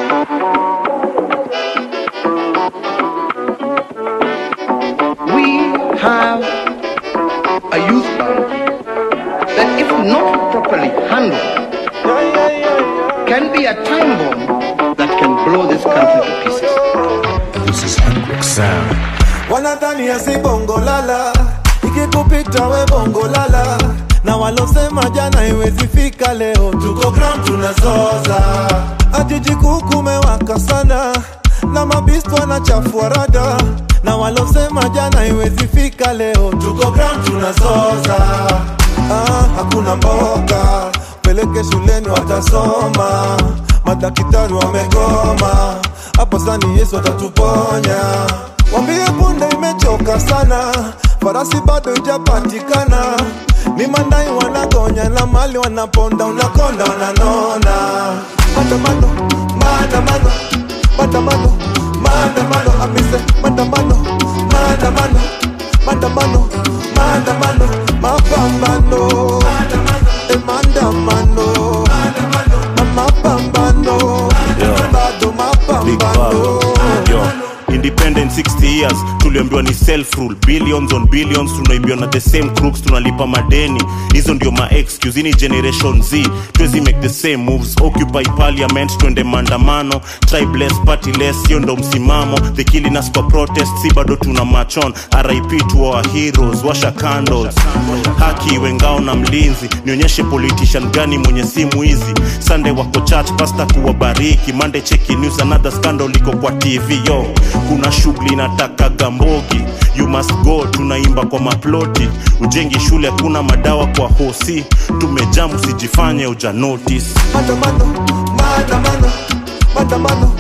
we have a youth band that, if not properly handled, can be a time bomb that can blow this country to pieces. This is Hendrix Sound. wanadhania si bongo lala ikikupita we bongo lala na walosema jana iwezi fika leo tuko ground tunazoza ajiji kuu kumewaka sana na mabistu wanachafua rada na walosema jana iwezi fika leo tuko ground tunazoza ah, hakuna mboga peleke shuleni watasoma madaktari wamegoma hapo sani yesu atatuponya wambie punde imechoka sana farasi bado ijapatikana ni mandai wanagonya na mali wanaponda unakonda wananona maandamano maandamano maandamano maandamano amise maandamano maandamano maandamano maandamano mapambano Eh, maandamano mapambano bado Big mapambano Bang. Yo. independent 60 years tuliambiwa ni self rule billions on billions tunaibiwa na the same crooks tunalipa madeni hizo ndio ma excuse ni generation z tuwezi make the same moves occupy parliament twende maandamano tribeless partyless hiyo ndo msimamo the killing us for protest si bado tuna machon rip to our heroes washa candles haki iwe ngao na mlinzi nionyeshe politician gani mwenye simu hizi sunday wako church pasta kuwabariki monday cheki news another scandal iko kwa tv yo kuna shughuli nataka gambogi you must go tunaimba kwa maploti ujengi shule kuna madawa kwa hosi tumejam usijifanye uja notice maandamano maandamano maandamano